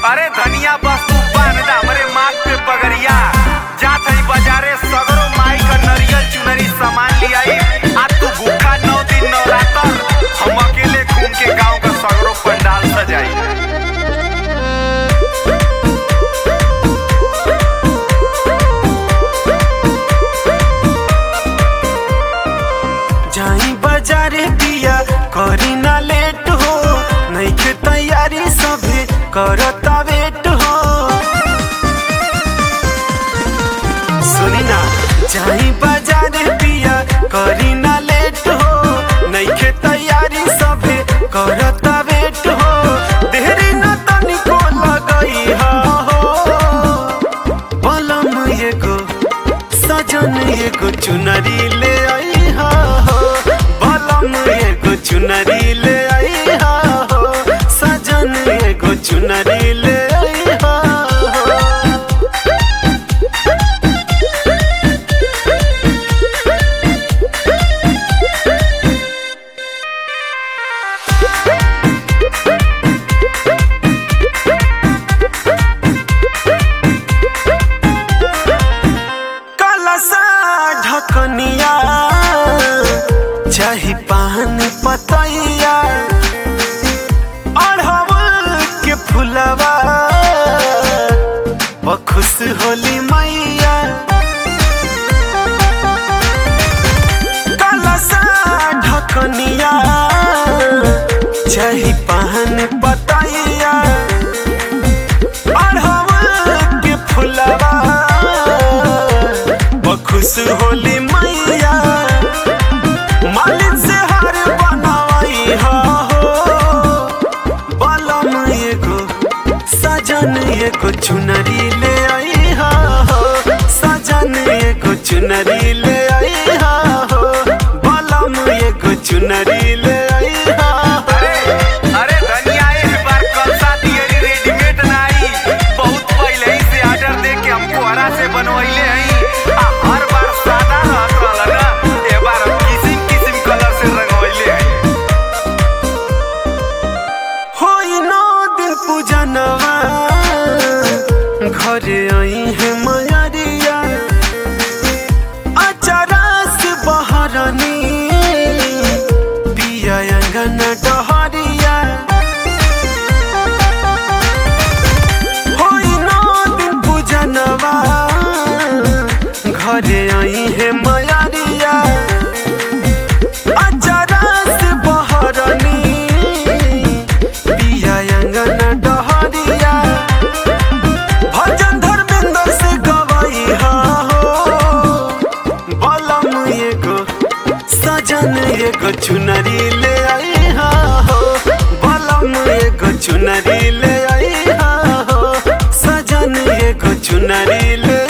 अरे धनिया बस तू बांध दा हमरे माथ पे पगड़िया जात हई बाजारे सगरो माई का नरियल चुनरी सामान लियाई आ तू भूखा नौ दिन नवरात्र हम अकेले घूम के गांव का सगरो पंडाल सजाई जाई बाजारे पिया करी ना लेट हो नहीं के तैयारी सभे करता वेट हो सुनी ना जाई बाजारे पिया करी ना लेट हो नहीं के तैयारी सभे करता वेट हो देरी ना तनिको लगई हो बलम एगो सजन एगो चुनरी ले आई हा हो बलम एगो चुनरी ले आई हा हो सजन एगो चुनरी ले आई हा हो कलसा ढकनिया चाही पान पतैया अढ़वल के फुलवा बखुश होली मैया कलसा ढकनिया चाही पान पतैया अढ़वल के फुलवा बखुश होली मैया मालिक से हार बनवाई हा हो बलम एगो सजन एगो चुनरी ले आई हा हो सजन एगो चुनरी ले आई हा हो बलम एगो चुनरी ले आई हा हो अरे अरे धनिया इस बार कलसा दियरी रेडीमेड ना आई बहुत पहले ही से ऑर्डर दे के हमको हरा से बनवैले हई आ हर बार सादा रहत रहल ना ए बार किसिम किसिम कलर से रंगवैले हई होई नौ दिन पूजनवा घरे आई है मयरिया अचारा से बहरनी पिया अंगन डहरिया होई नौ दिन पूजनवा घरे आई है मयरिया अचारा से बहरनी पिया अंगन डहरिया भजन धर्मेंद्र से गवाई हा हो बलम एगो सजन एगो चुनरी ले आई हा हो बलम एगो चुनरी ले आई हा हो सजन एगो चुनरी ले